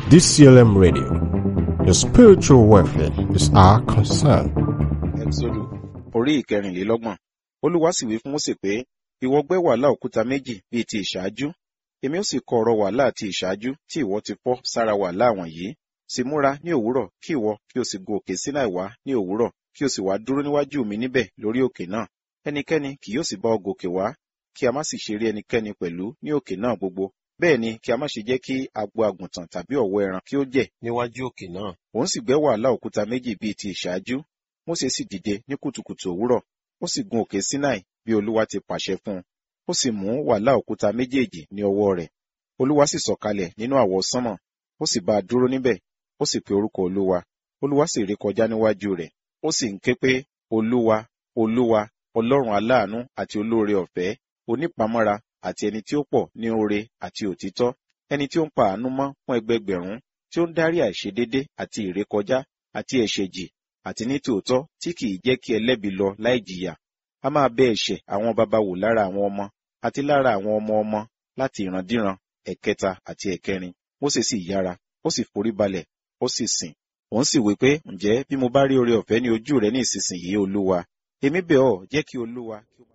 DCLM Radio. Your spiritual welfare is our concern. Ẹ́kísódù orí ìkẹrìnlélọ́gbọ̀n. Olúwa sì wí fún Mósè pé, ìwọ gbẹ́ wàhálà òkúta méjì bíi ti ìṣáájú. Èmi ó sì kọ ọ̀rọ̀ wàhálà ti ìṣáájú tí ìwọ ti fọ́ sára wàhálà wọ̀nyí. Sì múra ní òwúrọ̀ kí ìwọ kí o sì gun òkè Sinai wá ní òwúrọ̀ kí o sì wá dúró níwájú mi níbẹ̀ lórí òkè náà. Ẹnikẹ́ni kì yóò sì bá ọ gòkè wá, kí a má sì ṣe rí ẹnikẹ́ni pẹ̀lú ní òkè náà gbogbo. Bẹ́ẹ̀ ni kí a má ṣe jẹ́ kí agbo àgùntàn tàbí ọ̀wọ́ ẹran kí ó jẹ̀ níwájú òkè náà. Òun sì gbẹ́ wàhálà òkúta méjì bíi ti ìṣáájú. Mósè sì dìde ní kùtùkùtù òwúrọ̀, ó sì gun òkè Sinai bí Olúwa ti pàṣẹ fún un. Ó sì mú wàhálà òkúta méjèèjì ní ọwọ́ rẹ̀. Olúwa sì sọ̀kalẹ̀ nínú àwọ̀ sánmọ̀, ó sì bá a dúró níbẹ̀, ó sì pe orúkọ Olúwa. Olúwa sì ré kọjá níwájú rẹ̀, ó sì ń ké pé, Olúwa, Olúwa, Ọlọ́run aláàánú àti olóore ọ̀fẹ́, onípamọ́ra àti ẹni tí ó pọ̀ ní oore àti òtítọ́, ẹni tí ó ń pa àánú mọ́ fún ẹgbẹgbẹ̀rún, tí ó ń dárí àìṣedédé àti ìrékọjá àti ẹ̀ṣẹ̀ jì àti ní tòótọ́ tí kìí jẹ́ kí ẹlẹ́bi lọ láì jìyà. A máa bẹ ẹ̀ṣẹ̀ àwọn baba wò lára àwọn ọmọ àti lára àwọn ọmọ ọmọ láti ìrandíran ẹ̀kẹta àti ẹ̀kẹrin. Mósè sì yára, ó sì forí balẹ̀, ó sì sìn. Òun sì wí pé, ǹjẹ́ bí mo bá rí oore ọ̀fẹ́ ní ojú rẹ ní ìsinsìnyí Olúwa, èmi bẹ̀ ọ́ jẹ́ kí Olúwa kí ó